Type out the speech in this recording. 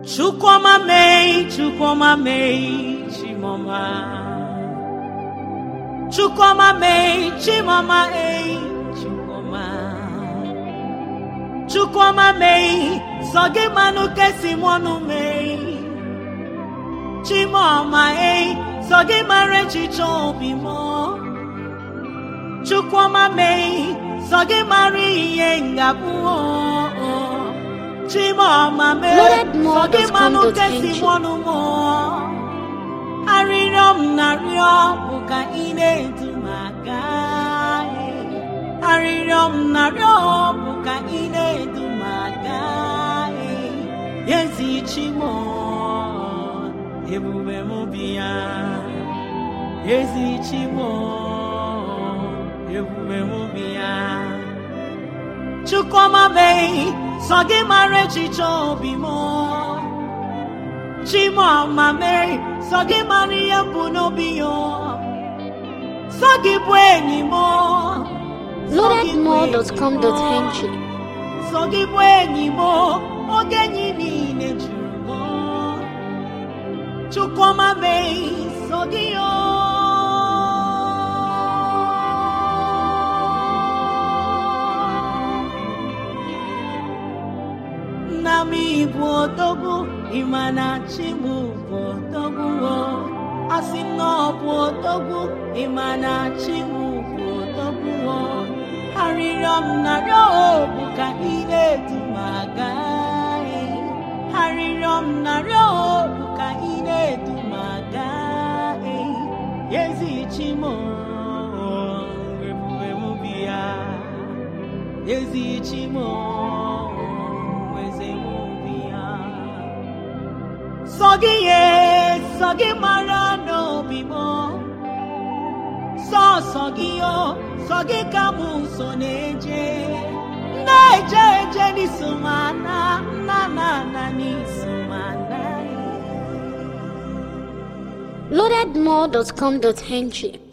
Chukwuma mee, Chukwuma mee, Chimoma. Chukwuma mee, Chimoma ee, Chukwuma. Chukwuma mee, sọ gị manụ kesi mọnụ mee. Chimoma ee, sọ gị mara echiche obi mọ. Chukwuma mee, sọ gị mara ihe ngabụ Chimoma mee, Loaded sọ more gị dot com manụ dot kesi ng. mọnụ mọ. Arịrịọ m na-arịọ bụ ka ị na-edu m aga. eh. Arịrịọ m na-arịọ bụ ka ị na-edu m aga. eh. Ezi Chimo, ebube m bịa. Ezi Chimo, ebube m bịa. Chukwuma mee, sọ gị mara echiche obi m. Chimoma mee, sọ gị mara ihe bụ n'obi ya. Sọ gị bụ enyi m. Sọ gị bụ enyi m. loadedmore.com.ng Sọ gị bụ enyi m. Oge enyi niile juru m. Chukwuma mee, sọ gị yo. nna m bụ odogwu ịma na chi m bụ odogwu o. asị m na ọ bụ odogwu ịma na chi m bụ odogwu o. arịrịọ m na-arịọ o bụ ka ị na-edu m aga eh. arịrịọ m na-arịọ o bụ ka ị na-edu m aga eh. ezi chi m o, ebube m bịa ezi chi m o, eze m bịa sọ gị ye sọ gị mara n'obi m sọsọ gị o sọ gị ka m so na-eje na-eje eje n'iso m ana nna na ana n'iso m ana loadedmore.com.ng